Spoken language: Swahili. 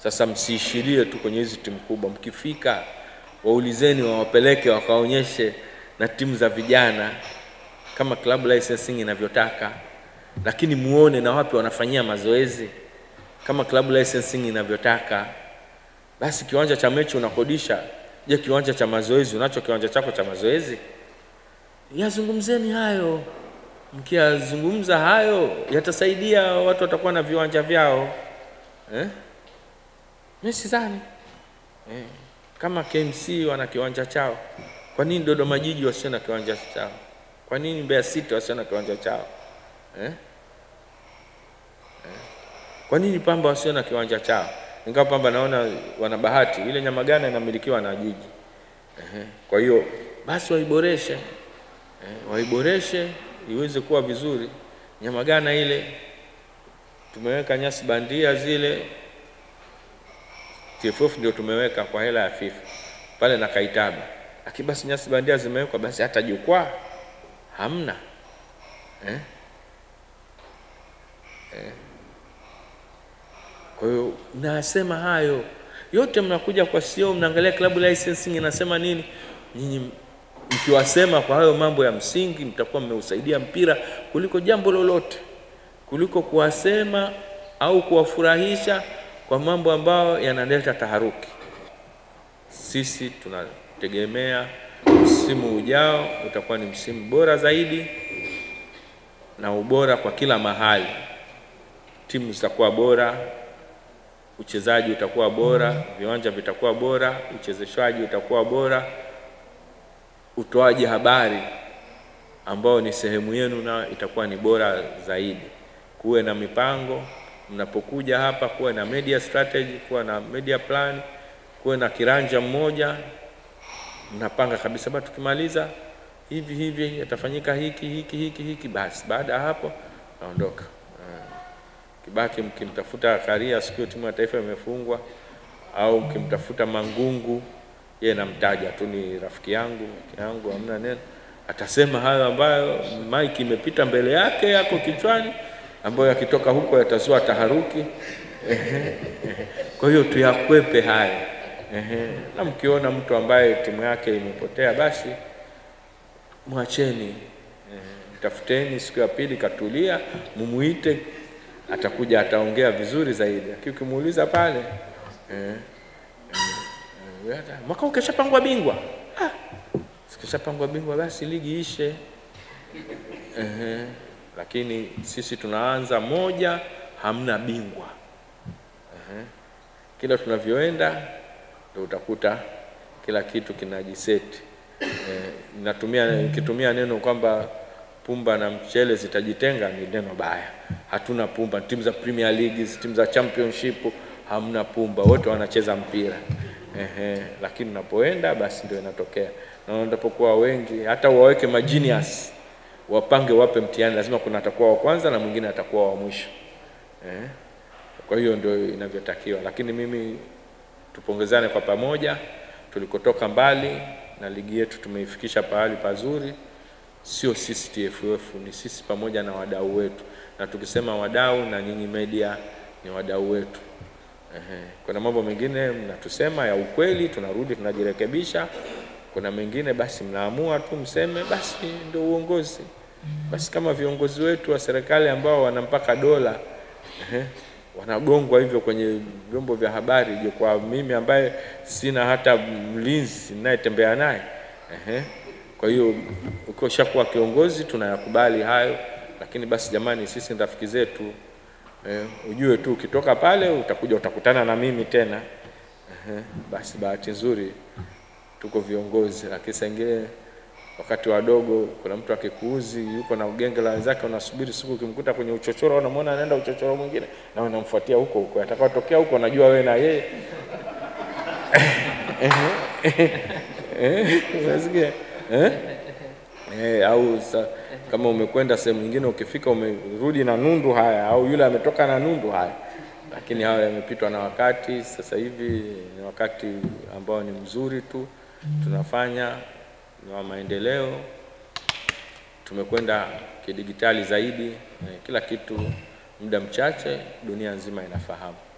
Sasa msiishirie tu kwenye hizi timu kubwa, mkifika waulizeni, wawapeleke wakaonyeshe na timu za vijana kama club licensing inavyotaka, lakini muone na wapi wanafanyia mazoezi kama club licensing inavyotaka. Basi kiwanja cha mechi unakodisha, je, kiwanja cha mazoezi unacho kiwanja chako cha mazoezi? Yazungumzeni hayo. Mkiyazungumza hayo yatasaidia, watu watakuwa na viwanja vyao eh? Mimi sidhani eh, kama KMC wana kiwanja chao, kwa nini Dodoma Jiji wasio na kiwanja chao? Kwa nini Mbeya City wasio na kiwanja chao eh? Eh? Kwa nini Pamba wasio na kiwanja chao? Ingawa Pamba naona wana bahati, ile Nyamagana inamilikiwa na jiji eh. Kwa hiyo basi waiboreshe eh, waiboreshe iweze kuwa vizuri. Nyamagana ile tumeweka nyasi bandia zile, TFF ndio tumeweka kwa hela ya FIFA pale na Kaitaba, lakini basi nyasi bandia zimewekwa, basi hata jukwaa hamna eh? Eh. Kwa hiyo nasema hayo yote, mnakuja kwa CEO, mnaangalia club licensing inasema nini. Nyinyi mkiwasema kwa hayo mambo ya msingi, mtakuwa mmeusaidia mpira kuliko jambo lolote, kuliko kuwasema au kuwafurahisha kwa mambo ambayo yanaleta taharuki. Sisi tunategemea msimu ujao utakuwa ni msimu bora zaidi na ubora kwa kila mahali. Timu zitakuwa bora, uchezaji utakuwa bora, viwanja vitakuwa bora, uchezeshwaji utakuwa bora, utoaji habari ambao ni sehemu yenu na itakuwa ni bora zaidi. Kuwe na mipango mnapokuja hapa, kuwe na media strategy, kuwe na media plan, kuwe na kiranja mmoja, mnapanga kabisa, basi tukimaliza hivi hivi yatafanyika hiki hiki hiki hiki, basi baada ya hapo naondoka. Kibaki mkimtafuta Karia siku hiyo timu ya taifa imefungwa, au mkimtafuta Mangungu, yeye namtaja tu, ni rafiki yangu yangu, hamna neno, atasema hayo ambayo mike imepita mbele yake yako kichwani, ambayo yakitoka huko yatazua taharuki. Kwa hiyo tuyakwepe hayo. Na mkiona mtu ambaye timu yake imepotea, basi mwacheni, mtafuteni siku ya pili, katulia, mumuite atakuja ataongea vizuri zaidi. Lakini ukimuuliza pale eh, eh, mwaka ukishapangwa bingwa ah, sikishapangwa bingwa basi ligi ishe eh, lakini sisi tunaanza moja, hamna bingwa eh, kila tunavyoenda ndio utakuta kila kitu kinajiseti eh, natumia nikitumia neno kwamba pumba na mchele zitajitenga ni neno baya. Hatuna pumba. Timu za Premier League, timu za Championship hamna pumba, wote wanacheza mpira ehe. Lakini unapoenda basi ndio inatokea, na wanapokuwa wengi, hata waweke magenius wapange, wape mtihani, lazima kuna atakuwa wa kwanza na mwingine atakuwa wa mwisho eh. Kwa hiyo ndio inavyotakiwa, lakini mimi tupongezane kwa pamoja, tulikotoka mbali na ligi yetu tumeifikisha pahali pazuri sio sisi TFF, ni sisi pamoja na wadau wetu, na tukisema wadau na nyinyi media ni wadau wetu. Ehe, kuna mambo mengine mnatusema ya ukweli, tunarudi tunajirekebisha. Kuna mengine basi mnaamua tu mseme, basi ndio uongozi. Basi kama viongozi wetu wa serikali ambao wana mpaka dola ehe, wanagongwa hivyo kwenye vyombo vya habari, je, kwa mimi ambaye sina hata mlinzi ninayetembea naye ehe kwa hiyo ukishakuwa kiongozi tunayakubali hayo, lakini basi jamani, sisi ni rafiki zetu eh, ujue tu ukitoka pale utakuja utakutana na mimi tena eh, basi bahati nzuri tuko viongozi, lakini saa ingine wakati wadogo, kuna mtu akikuuzi yuko na ugenge la wenzake, unasubiri siku ukimkuta kwenye uchochoro, unamwona anaenda uchochoro mwingine, na unamfuatia huko huko, atakayotokea huko unajua wewe na yeye unasikia eh? Eh, au sa, kama umekwenda sehemu nyingine ukifika umerudi na nundu haya, au yule ametoka na nundu haya, lakini hayo yamepitwa na wakati. Sasa hivi ni wakati ambao ni mzuri tu, tunafanya ni wa maendeleo, tumekwenda kidigitali zaidi, eh, kila kitu muda mchache dunia nzima inafahamu.